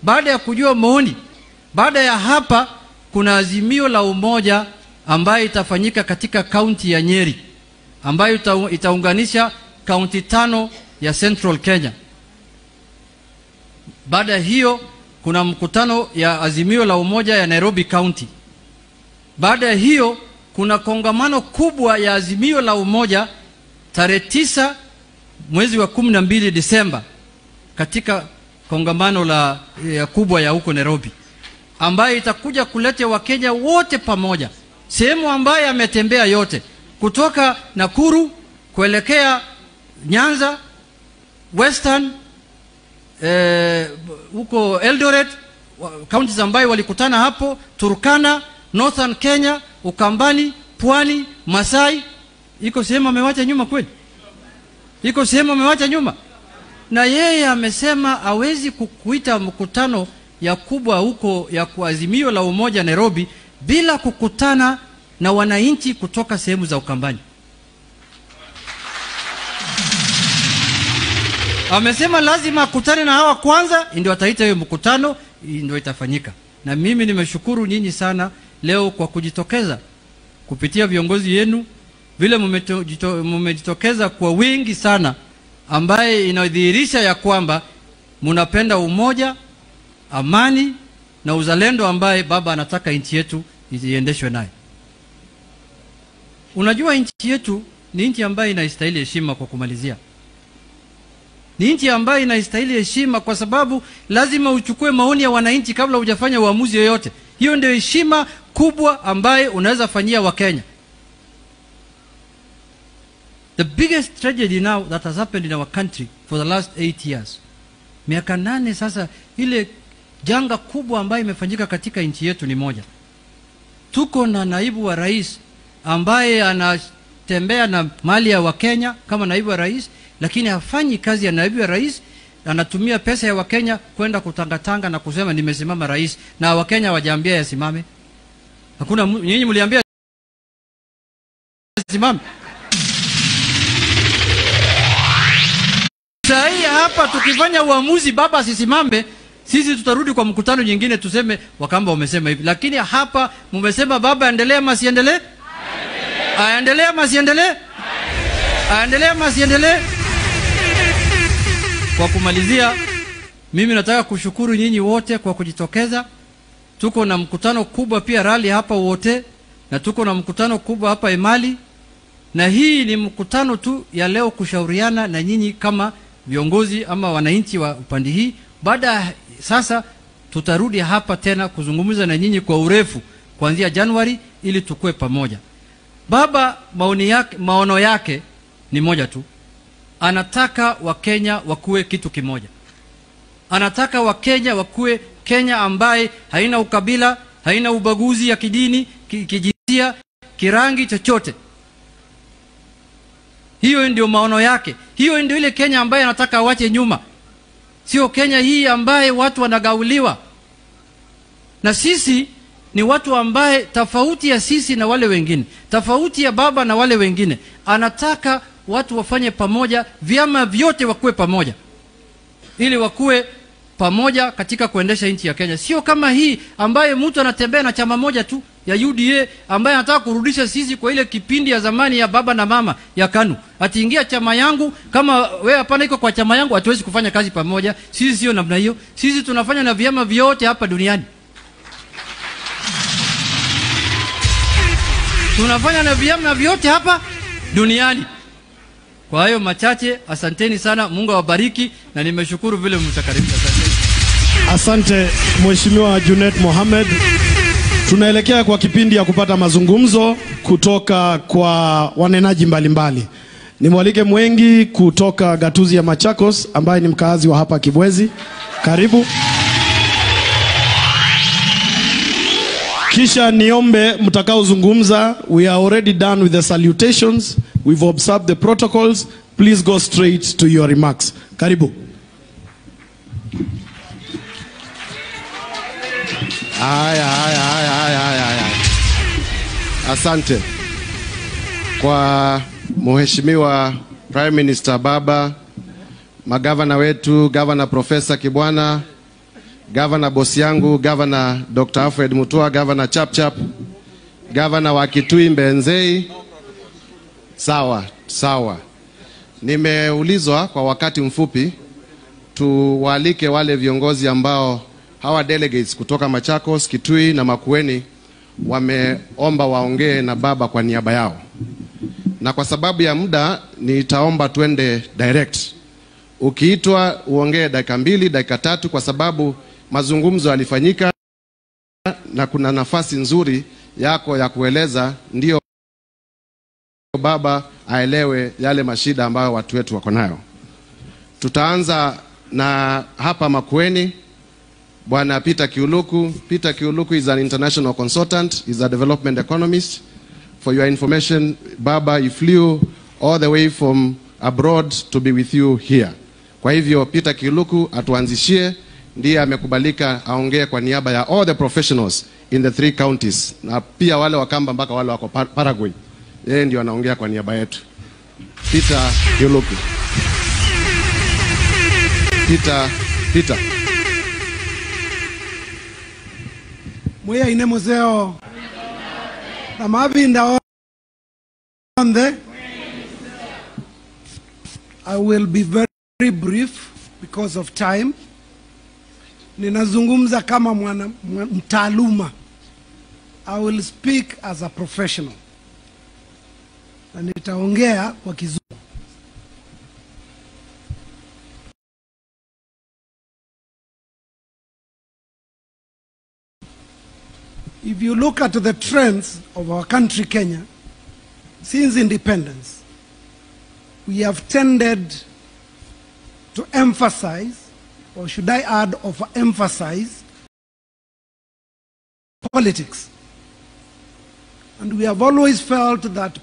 baada ya kujua maoni, baada ya hapa kuna azimio la umoja ambayo itafanyika katika kaunti ya Nyeri ambayo ita, itaunganisha kaunti tano ya Central Kenya. Baada ya hiyo kuna mkutano ya azimio la umoja ya Nairobi County. Baada ya hiyo kuna kongamano kubwa ya azimio la umoja tarehe tisa mwezi wa kumi na mbili Disemba katika kongamano la ya kubwa ya huko Nairobi ambayo itakuja kuleta Wakenya wote pamoja, sehemu ambayo ametembea yote kutoka Nakuru kuelekea Nyanza, Western eh, huko Eldoret, counties ambayo walikutana hapo, Turkana, Northern Kenya, Ukambani, Pwani, Masai. Iko sehemu amewacha nyuma kweli? Iko sehemu amewacha nyuma? Na yeye amesema hawezi kukuita mkutano ya kubwa huko ya kuazimio la umoja Nairobi bila kukutana na wananchi kutoka sehemu za Ukambani. Amesema lazima akutane na hawa kwanza, ndio ataita hiyo mkutano, ndio itafanyika. Na mimi nimeshukuru nyinyi sana leo kwa kujitokeza kupitia viongozi yenu, vile mmejitokeza kwa wingi sana, ambaye inadhihirisha ya kwamba mnapenda umoja, amani na uzalendo ambaye baba anataka nchi yetu iendeshwe naye. Unajua nchi yetu ni nchi ambayo inastahili heshima. Kwa kumalizia, ni nchi ambayo inastahili heshima kwa sababu lazima uchukue maoni ya wananchi kabla hujafanya uamuzi yoyote. Hiyo ndio heshima kubwa ambayo unaweza fanyia Wakenya. The biggest tragedy now that has happened in our country for the last eight years, miaka nane sasa, ile janga kubwa ambayo imefanyika katika nchi yetu ni moja. Tuko na naibu wa rais ambaye anatembea na mali ya Wakenya kama naibu wa rais, lakini hafanyi kazi ya naibu wa rais. Anatumia pesa ya Wakenya kwenda kutangatanga na kusema nimesimama rais, na Wakenya hawajaambia yasimame. Hakuna nyinyi mliambia yasimame. Saa hii hapa tukifanya uamuzi baba asisimame, sisi tutarudi kwa mkutano nyingine tuseme Wakamba wamesema hivi, lakini hapa mmesema baba aendelee ama asiendelee? Aendelee ama asiendelee? Aendelee ama asiendelee? Kwa kumalizia, mimi nataka kushukuru nyinyi wote kwa kujitokeza. Tuko na mkutano kubwa pia rali hapa wote, na tuko na mkutano kubwa hapa Emali, na hii ni mkutano tu ya leo kushauriana na nyinyi kama viongozi ama wananchi wa upande hii. Baada sasa tutarudi hapa tena kuzungumza na nyinyi kwa urefu kuanzia Januari ili tukue pamoja. Baba maoni yake, maono yake ni moja tu, anataka Wakenya wakuwe kitu kimoja. Anataka Wakenya wakuwe Kenya ambaye haina ukabila, haina ubaguzi ya kidini, kijinsia, kirangi, chochote. Hiyo ndio maono yake. Hiyo ndio ile Kenya ambaye anataka awache nyuma, sio Kenya hii ambaye watu wanagauliwa. Na sisi ni watu ambaye tofauti ya sisi na wale wengine, tofauti ya baba na wale wengine, anataka watu wafanye pamoja, vyama vyote wakuwe pamoja, ili wakuwe pamoja katika kuendesha nchi ya Kenya, sio kama hii ambaye mtu anatembea na chama moja tu ya UDA ambaye anataka kurudisha sisi kwa ile kipindi ya zamani ya baba na mama ya KANU. Atiingia chama yangu, kama wewe hapana iko kwa chama yangu, hatuwezi kufanya kazi pamoja. Sisi sio namna hiyo. Sisi tunafanya na vyama vyote hapa duniani, tunafanya na vyama vyote hapa duniani. Kwa hayo machache, asanteni sana, Mungu awabariki, na nimeshukuru vile mtakaribisha. Asante Mheshimiwa Junet Mohamed. Tunaelekea kwa kipindi ya kupata mazungumzo kutoka kwa wanenaji mbalimbali. Nimwalike Mwengi kutoka gatuzi ya Machakos ambaye ni mkaazi wa hapa Kibwezi. Karibu. Kisha niombe mtakaozungumza, we are already done with the salutations, we've observed the protocols, please go straight to your remarks. Karibu. Haya, haya, haya, haya, haya, haya. Asante kwa Mheshimiwa Prime Minister Baba, magavana wetu, gavana Profesa Kibwana, gavana bosi yangu, gavana Dr. Alfred Mutua, gavana Chapchap, gavana wa Kitui Mbenzei. Sawa sawa, nimeulizwa kwa wakati mfupi tuwaalike wale viongozi ambao hawa delegates kutoka Machakos, Kitui na Makueni wameomba waongee na baba kwa niaba yao, na kwa sababu ya muda nitaomba twende direct. Ukiitwa uongee dakika mbili, dakika tatu, kwa sababu mazungumzo yalifanyika na kuna nafasi nzuri yako ya kueleza, ndio baba aelewe yale mashida ambayo watu wetu wako nayo. Tutaanza na hapa Makueni, Bwana Peter Kiuluku. Peter Kiuluku is an international consultant, is a development economist. For your information, Baba, he flew all the way from abroad to be with you here. Kwa hivyo Peter Kiuluku atuanzishie, ndiye amekubalika aongee kwa niaba ya all the professionals in the three counties, na pia wale wakamba mpaka wale wako Par- Paraguay. Yeye ndio anaongea kwa niaba yetu. Peter Kiuluku. Peter, Peter. mwiyaine museo na mavinda onthe i will be very brief because of time ninazungumza kama mwana, mwana mtaaluma i will speak as a professional na nitaongea kwa kizungu If you look at the trends of our country, Kenya, since independence, we have tended to emphasize, or should I add, overemphasize, politics. And we have always felt that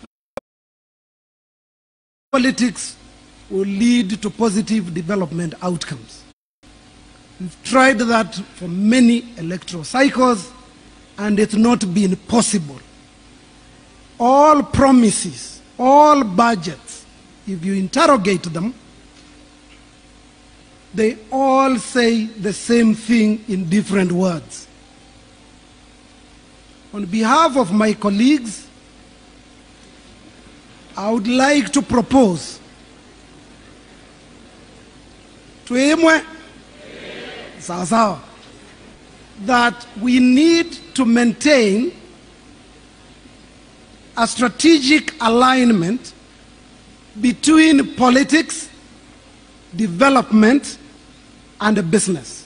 politics will lead to positive development outcomes. We've tried that for many electoral cycles, and it's not been possible. All promises, all budgets, if you interrogate them, they all say the same thing in different words. On behalf of my colleagues, I would like to propose tuimwe sawa sawa that we need to maintain a strategic alignment between politics, development, and business.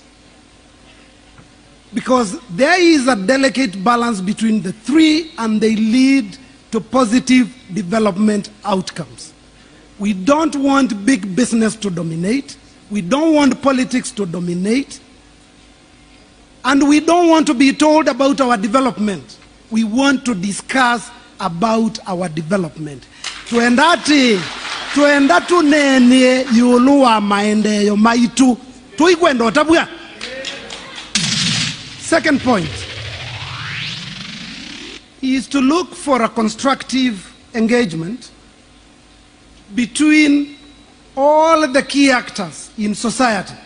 Because there is a delicate balance between the three, and they lead to positive development outcomes. We don't want big business to dominate. We don't want politics to dominate. And we don't want to be told about our development. We want to discuss about our development. Tuendati, tuenda tunenie yulu wa maendeleo maitu. Tuikwenda otabua. Second point is to look for a constructive engagement between all the key actors in society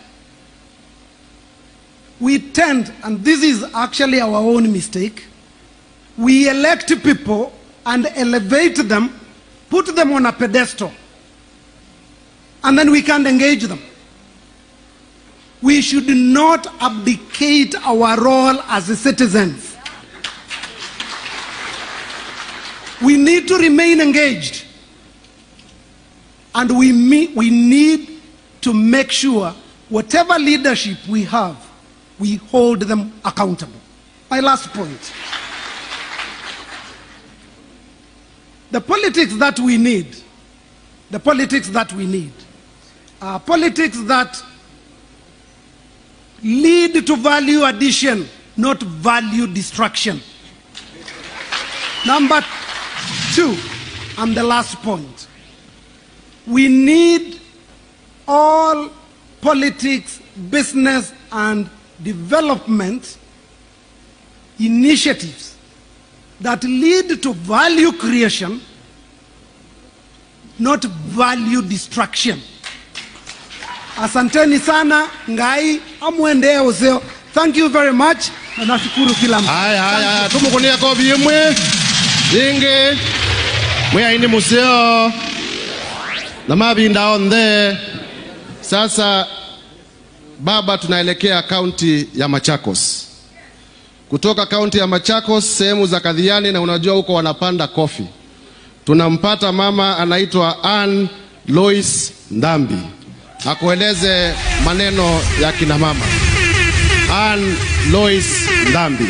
we tend, and this is actually our own mistake, we elect people and elevate them, put them on a pedestal, and then we can't engage them. We should not abdicate our role as citizens. We need to remain engaged. And we, me- we need to make sure whatever leadership we have, we hold them accountable. My last point. The politics that we need, the politics that we need, are politics that lead to value addition, not value destruction. Number two, and the last point, we need all politics, business, and development initiatives that lead to value creation, not value destruction. Asanteni sana ngai amwendee useo Thank you very much. Na nashukuru kila mtu. haya haya haya tumukunia kobi imwe ingi mwiaini museo na mavinda onthe sasa baba tunaelekea kaunti ya machakos kutoka kaunti ya machakos sehemu za kadhiani na unajua huko wanapanda kofi tunampata mama anaitwa Ann Lois Ndambi akueleze maneno ya kina mama. Ann Lois Ndambi.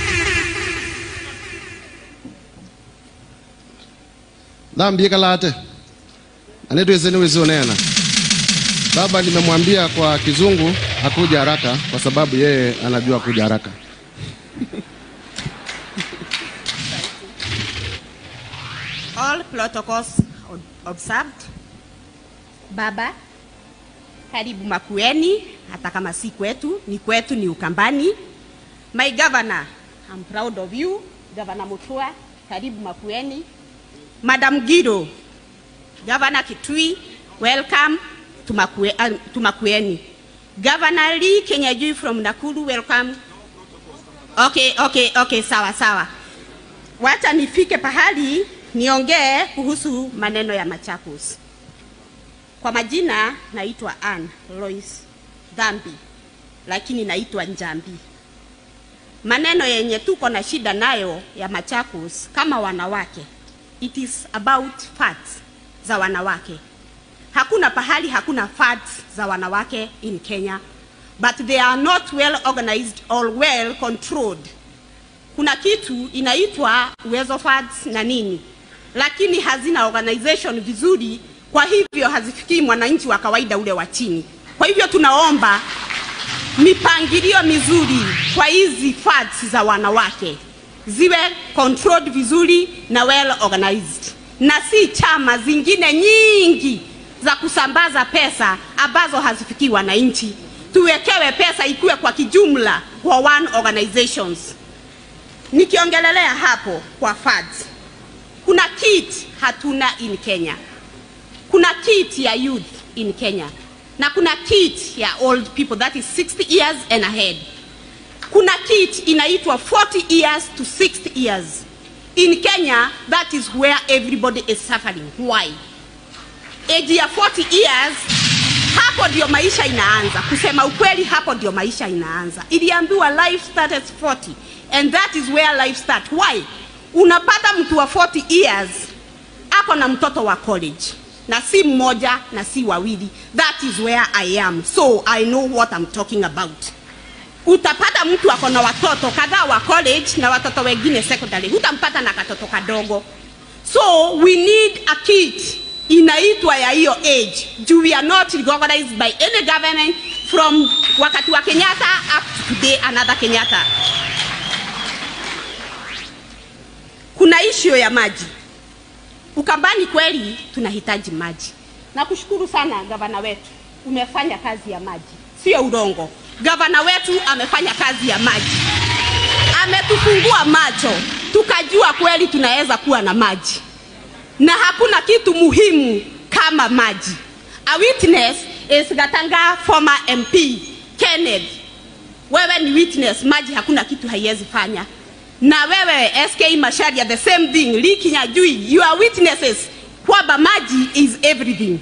Ndambi kalate anetweseni wizionena baba, nimemwambia kwa kizungu akuja haraka kwa sababu yeye anajua kuja haraka. All protocols ob- observed. Baba, karibu Makueni, hata kama si kwetu, ni kwetu, ni Ukambani. My governor, I'm proud of you. Governor Mutua, karibu Makueni. Madam Gido, Governor Kitui, welcome to, Makue, uh, to Makueni. Governor Lee Kenyajui from Nakuru, welcome. Okay, okay, okay, sawa sawa. Wacha nifike pahali niongee kuhusu maneno ya Machakos. Kwa majina naitwa Ann Lois Dhambi, lakini naitwa Njambi. Maneno yenye tuko na shida nayo ya Machakos kama wanawake, it is about facts za wanawake. Hakuna pahali hakuna facts za wanawake in Kenya, but they are not well organized or well controlled kuna kitu inaitwa uwezo funds na nini, lakini hazina organization vizuri, kwa hivyo hazifikii mwananchi wa kawaida ule wa chini. Kwa hivyo tunaomba mipangilio mizuri kwa hizi funds za wanawake ziwe controlled vizuri na well organized, na si chama zingine nyingi za kusambaza pesa ambazo hazifikii wananchi. Tuwekewe pesa ikuwe kwa kijumla kwa one organizations nikiongelelea hapo kwa fads, kuna kit hatuna in Kenya, kuna kit ya youth in Kenya na kuna kit ya old people that is 60 years and ahead. Kuna kit inaitwa 40 years to 60 years in Kenya, that is where everybody is suffering. Why? Age ya 40 years hapo ndio maisha inaanza. Kusema ukweli, hapo ndio maisha inaanza. Iliambiwa life starts at 40 and that is where life start. Why? Unapata mtu wa 40 years ako na mtoto wa college na si mmoja na si wawili. That is where I am, so I know what I'm talking about. Utapata mtu ako na watoto kadhaa wa college na watoto wengine secondary, hutampata na katoto kadogo. So we need a kit inaitwa ya hiyo age juu we are not recognized by any government from wakati wa Kenyatta up to today another Kenyatta. Kuna issue ya maji. Ukambani kweli tunahitaji maji. Na kushukuru sana gavana wetu, umefanya kazi ya maji, sio urongo. Gavana wetu amefanya kazi ya maji, ametufungua macho, tukajua kweli tunaweza kuwa na maji, na hakuna kitu muhimu kama maji. A witness is Gatanga former MP Kenneth. Wewe ni witness, maji hakuna kitu haiwezi fanya na wewe SK Masharia the same thing, Lee Kinyajui, you are witnesses kwamba maji is everything.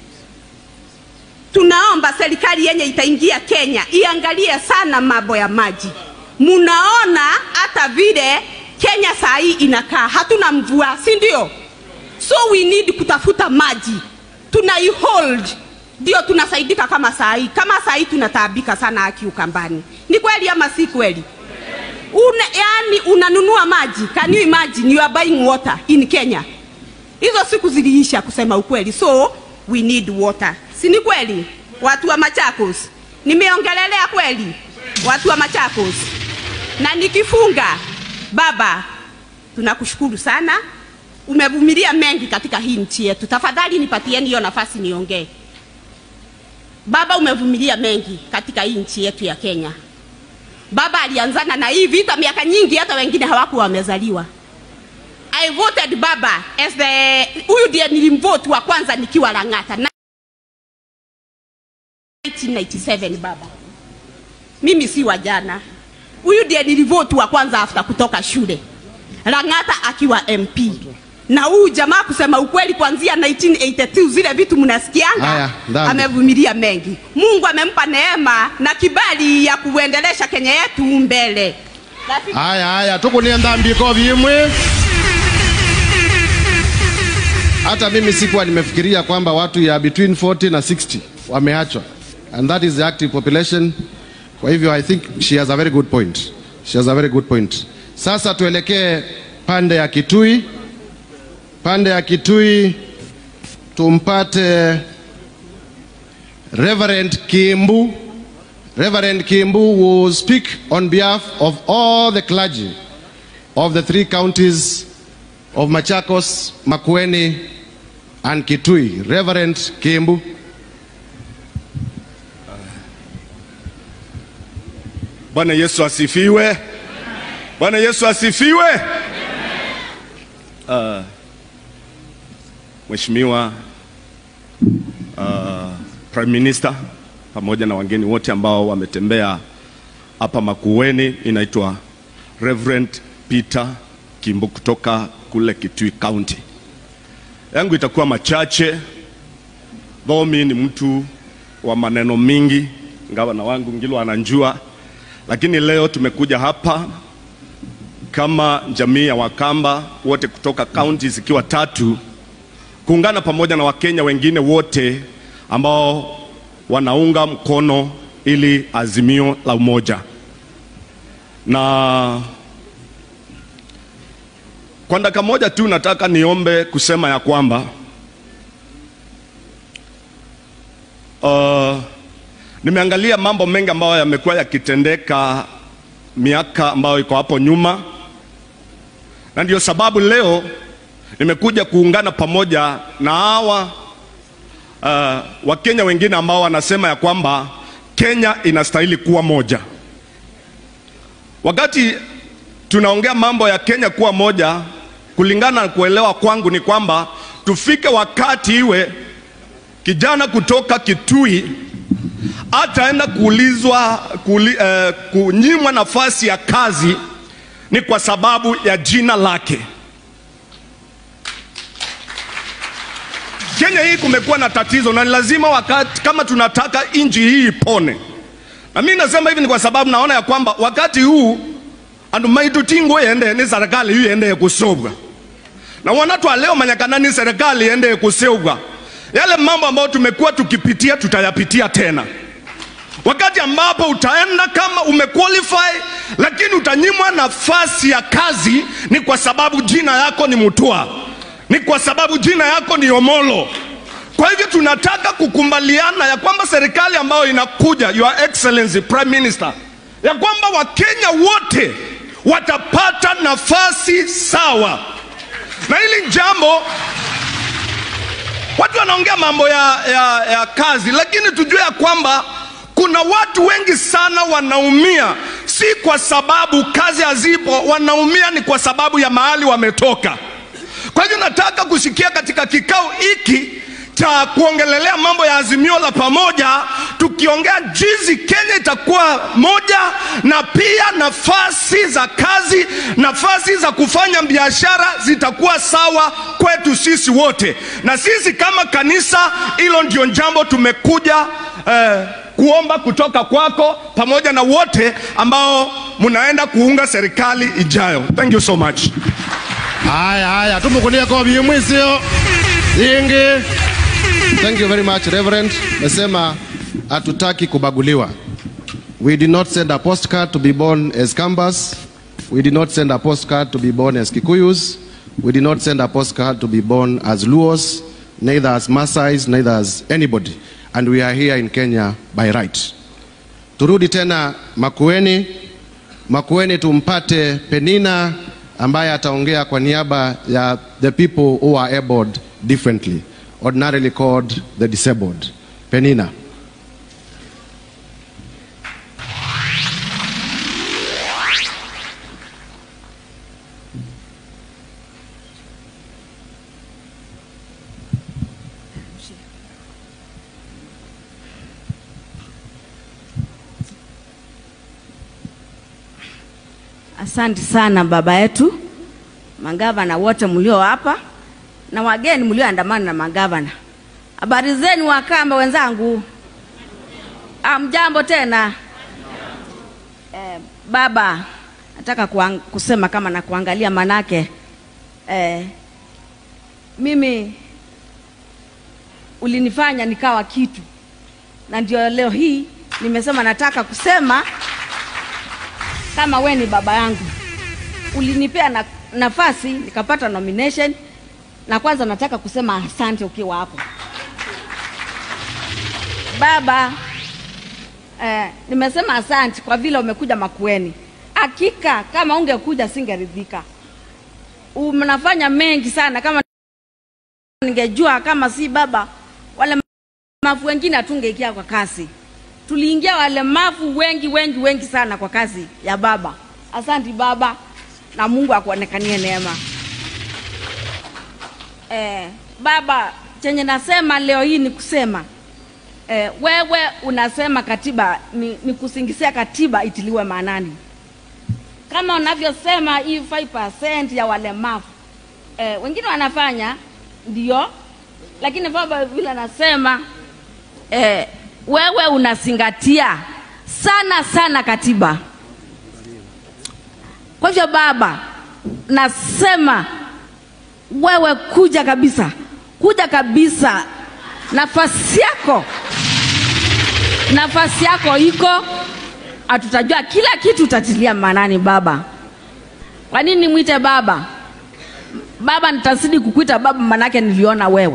Tunaomba serikali yenye itaingia Kenya iangalie sana mambo ya maji. Munaona hata vile Kenya saa hii inakaa, hatuna mvua, si ndio? So we need kutafuta maji, tunaihold ndio tunasaidika kama saa hii. Kama saa hii tunataabika sana haki Ukambani, ni kweli ama si kweli? Una, yani unanunua maji, can you imagine you are buying water in Kenya? Hizo siku ziliisha kusema ukweli, so we need water, si ni kweli? Watu wa Machakos, nimeongelelea kweli watu wa Machakos, na nikifunga, baba, tunakushukuru sana, umevumilia mengi katika hii nchi yetu. Tafadhali nipatieni hiyo nafasi niongee. Baba, umevumilia mengi katika hii nchi yetu ya Kenya. Baba alianzana na hii vita miaka nyingi, hata wengine hawakuwa wamezaliwa. I voted baba as the huyu ndiye nilimvote wa kwanza nikiwa Lang'ata 1997 baba. mimi si wa jana. Huyu ndiye nilivote wa kwanza after kutoka shule, Lang'ata akiwa MP na huyu jamaa kusema ukweli, kuanzia 1982 zile vitu mnasikianga, Haya, dhambi. amevumilia mengi. Mungu amempa neema na kibali ya kuendelesha Kenya yetu mbele. Rafiki haya haya tukunie ndambiko vimwe hata mimi sikuwa nimefikiria kwamba watu ya between 40 na 60 wameachwa and that is the active population kwa hivyo i think she has a very good point she has a very good point sasa tuelekee pande ya kitui pande ya kitui tumpate reverend kimbu Reverend Kimbu will speak on behalf of all the clergy of the three counties of Machakos, Makueni, and Kitui. Reverend Kimbu. Bwana Yesu asifiwe. Bwana Yesu asifiwe. Uh, Mheshimiwa uh, Prime Minister pamoja na wageni wote ambao wametembea hapa Makueni, inaitwa Reverend Peter Kimbu kutoka kule Kitui County. Yangu itakuwa machache, though mimi ni mtu wa maneno mingi, gavana wangu Ngilo ananjua, lakini leo tumekuja hapa kama jamii ya Wakamba wote kutoka kaunti zikiwa tatu kuungana pamoja na Wakenya wengine wote ambao wanaunga mkono ili azimio la umoja, na kwa dakika moja tu nataka niombe kusema ya kwamba uh, nimeangalia mambo mengi ambayo yamekuwa yakitendeka miaka ambayo iko hapo nyuma, na ndio sababu leo nimekuja kuungana pamoja na hawa uh, Wakenya wengine ambao wanasema ya kwamba Kenya inastahili kuwa moja. Wakati tunaongea mambo ya Kenya kuwa moja, kulingana na kuelewa kwangu ni kwamba tufike wakati iwe kijana kutoka Kitui ataenda kuulizwa kuli, eh, kunyimwa nafasi ya kazi ni kwa sababu ya jina lake. Kenya hii kumekuwa na tatizo na ni lazima wakati kama tunataka nchi hii ipone, na mimi nasema hivi ni kwa sababu naona ya kwamba wakati huu andu maitutingo ende ni serikali hii ende kusobwa na wanatwa leo manyakana ni serikali ende kuseugwa yale mambo ambayo tumekuwa tukipitia tutayapitia tena wakati ambapo utaenda kama umequalify lakini utanyimwa nafasi ya kazi ni kwa sababu jina yako ni Mutua, ni kwa sababu jina yako ni Omolo. Kwa hivyo tunataka kukumbaliana ya kwamba serikali ambayo inakuja, Your Excellency Prime Minister, ya kwamba Wakenya wote watapata nafasi sawa, na hili jambo watu wanaongea mambo ya, ya, ya kazi, lakini tujue ya kwamba kuna watu wengi sana wanaumia, si kwa sababu kazi hazipo, wanaumia ni kwa sababu ya mahali wametoka. Kwa hivyo nataka kusikia katika kikao hiki cha kuongelelea mambo ya azimio la pamoja, tukiongea jinsi Kenya itakuwa moja, na pia nafasi za kazi, nafasi za kufanya biashara zitakuwa sawa kwetu sisi wote, na sisi kama kanisa, hilo ndio jambo tumekuja eh, kuomba kutoka kwako pamoja na wote ambao mnaenda kuunga serikali ijayo. Thank you so much. Haya haya, tumukunie kobi mwisio ingi. Thank you very much Reverend. Nasema hatutaki kubaguliwa. We did not send a postcard to be born as Kambas. We did not send a postcard to be born as Kikuyus. We did not send a postcard to be born as Luos, neither as Masais, neither as anybody. And we are here in Kenya by right. Turudi tena Makueni. Makueni tumpate Penina ambaye ataongea kwa niaba ya the people who are abled differently, ordinarily called the disabled. Penina. Asante sana baba yetu, magavana wote mlio hapa na wageni mlioandamana na magavana. Habari zenu Wakamba wenzangu? Amjambo tena. Eh, baba, nataka kuang, kusema kama na kuangalia manake eh, mimi ulinifanya nikawa kitu, na ndio leo hii nimesema nataka kusema kama we ni baba yangu, ulinipea na, nafasi nikapata nomination, na kwanza nataka kusema asante ukiwa hapo baba. Eh, nimesema asante kwa vile umekuja Makueni. Hakika kama ungekuja singeridhika. Mnafanya mengi sana, kama ningejua kama si baba, walemavu wengine hatungeingia kwa kazi. Tuliingia walemavu wengi wengi wengi sana kwa kazi ya baba. Asanti baba, na Mungu akuonekanie neema. Eh, baba, chenye nasema leo hii ni kusema eh, wewe unasema katiba ni, ni kusingisia katiba itiliwe maanani kama unavyosema hii 5% ya walemavu eh, wengine wanafanya ndio, lakini baba vile anasema eh, wewe unazingatia sana sana katiba. Kwa hivyo baba, nasema wewe kuja kabisa, kuja kabisa, nafasi yako nafasi yako iko, hatutajua kila kitu utatilia maanani baba. Kwa nini mwite baba? Baba, nitazidi kukuita baba, manake niliona wewe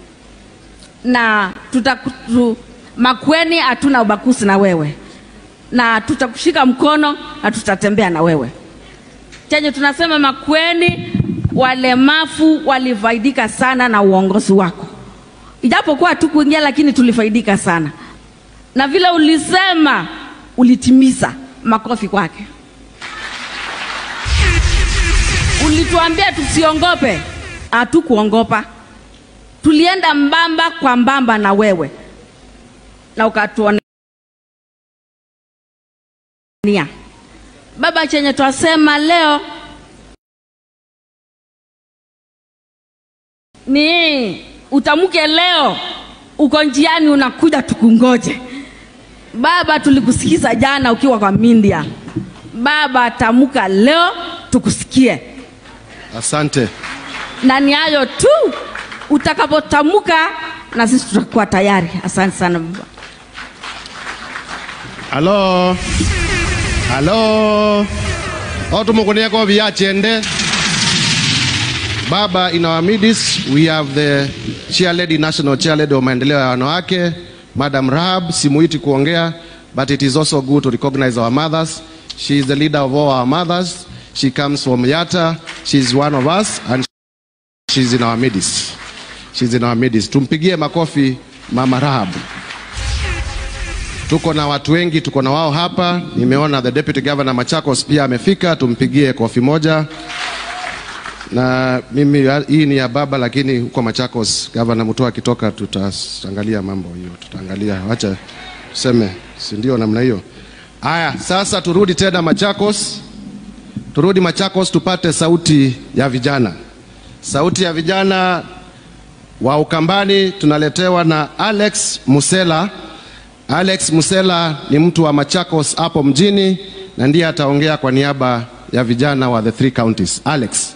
na tutakutu, Makueni hatuna ubakuzi na wewe, na tutakushika mkono na tutatembea na wewe. Chenye tunasema Makueni, walemavu walifaidika sana na uongozi wako, ijapokuwa tukuingia, lakini tulifaidika sana na vile ulisema ulitimiza. Makofi kwake. Ulituambia tusiongope, hatukuongopa. Tulienda mbamba kwa mbamba na wewe na ukatuonea. Baba, chenye twasema leo ni utamke leo, uko njiani unakuja, tukungoje. Baba, tulikusikiza jana ukiwa kwa Mindia. Baba, tamuka leo tukusikie, Asante. na ni hayo tu. Utakapotamuka na sisi tutakuwa tayari. Asante sana baba. Halo. Halo. Otumukunieko viachende. Baba, in our midst we have the chair lady, national chair lady wa maendeleo ya wanawake, Madam Rahab. Simuiti kuongea, but it is also good to recognize our mothers. She is the leader of all our mothers. She comes from Yata. She is one of us and she is in our midst. She is in our midst. Tumpigie makofi Mama Rahab. Tuko na watu wengi, tuko na wao hapa. Nimeona the deputy governor Machakos pia amefika, tumpigie kofi moja. Na mimi hii ni ya baba, lakini huko Machakos governor Mutua akitoka, tutaangalia mambo hiyo, tutaangalia, wacha tuseme, si ndio? Namna hiyo. Haya, sasa turudi tena Machakos, turudi Machakos tupate sauti ya vijana. Sauti ya vijana wa Ukambani tunaletewa na Alex Musela. Alex Musela ni mtu wa Machakos hapo mjini na ndiye ataongea kwa niaba ya vijana wa the three counties. Alex.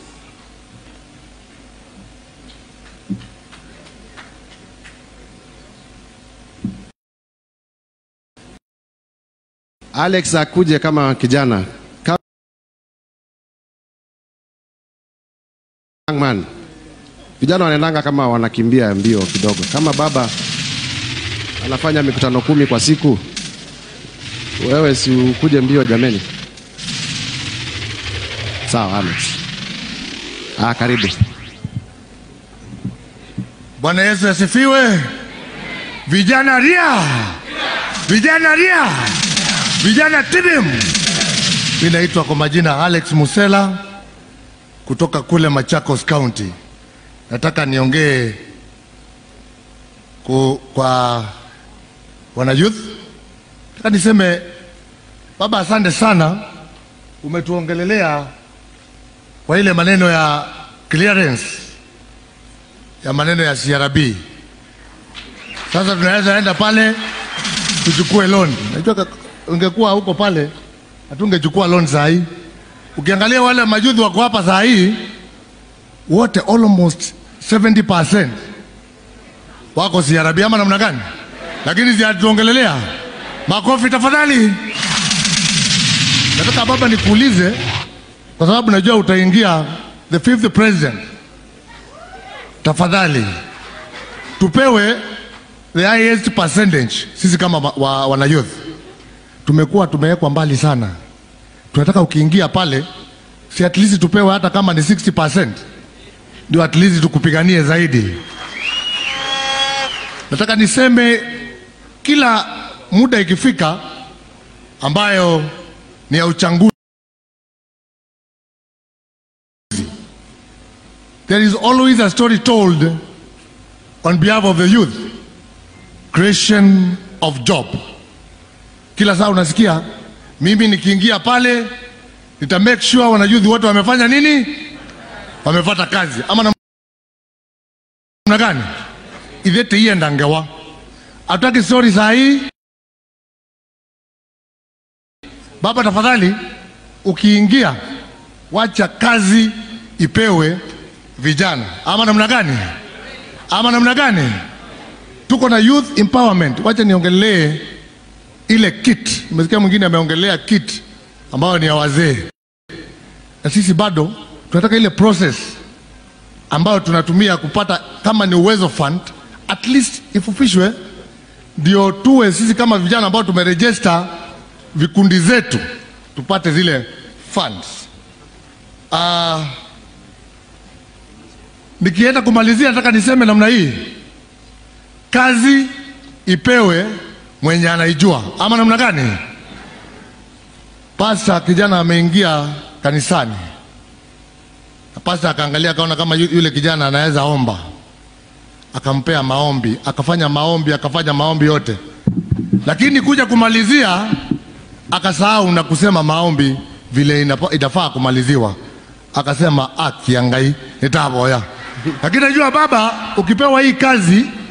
Alex akuje kama kijana. Young man. Vijana wanaendanga kama wanakimbia mbio kidogo. Kama baba anafanya mikutano kumi kwa siku, wewe si ukuje mbio jameni? Sawa, Alex. Ah, karibu. Bwana Yesu asifiwe. Vijana ria, vijana ria, vijana tibim. Mimi naitwa kwa majina Alex Musela kutoka kule Machakos County. Nataka niongee ku- kwa wana youth. Nataka niseme baba, asante sana umetuongelelea kwa ile maneno ya clearance ya maneno ya CRB. Sasa tunaweza enda pale tuchukue loan. Najua ka- ungekuwa huko pale hatungechukua loan saa hii. Ukiangalia wale majuzi wako hapa saa hii wote almost 70% wako CRB ama namna gani? Lakini zinatuongelelea makofi tafadhali. Nataka baba nikuulize, kwa sababu najua utaingia the fifth president. Tafadhali tupewe the highest percentage. Sisi kama wa, wa, wana youth tumekuwa tumewekwa mbali sana. Tunataka ukiingia pale, si at least tupewe hata kama ni 60%, ndio at least tukupiganie zaidi. Nataka niseme kila muda ikifika ambayo ni ya uchanguzi, there is always a story told on behalf of the youth, creation of job. Kila saa unasikia mimi nikiingia pale nita make sure wanayouth wote wamefanya nini, wamepata kazi ama namna gani? ithete ienda ngewa hatutaki stori saa hii baba tafadhali ukiingia wacha kazi ipewe vijana ama namna gani ama namna gani tuko na youth empowerment wacha niongelee ile kit umesikia mwingine ameongelea kit ambayo ni ya wazee na sisi bado tunataka ile process ambayo tunatumia kupata kama ni uwezo fund at least ifufishwe ndio tuwe sisi kama vijana ambao tumerejesta vikundi zetu tupate zile funds uh, nikienda kumalizia nataka niseme namna hii kazi ipewe mwenye anaijua ama namna gani pasta kijana ameingia kanisani na pasta akaangalia akaona kama yu- yule kijana anaweza omba akampea maombi akafanya maombi akafanya maombi yote lakini kuja kumalizia akasahau na kusema maombi vile inapa- itafaa kumaliziwa akasema akiangai nitavoya lakini najua baba ukipewa hii kazi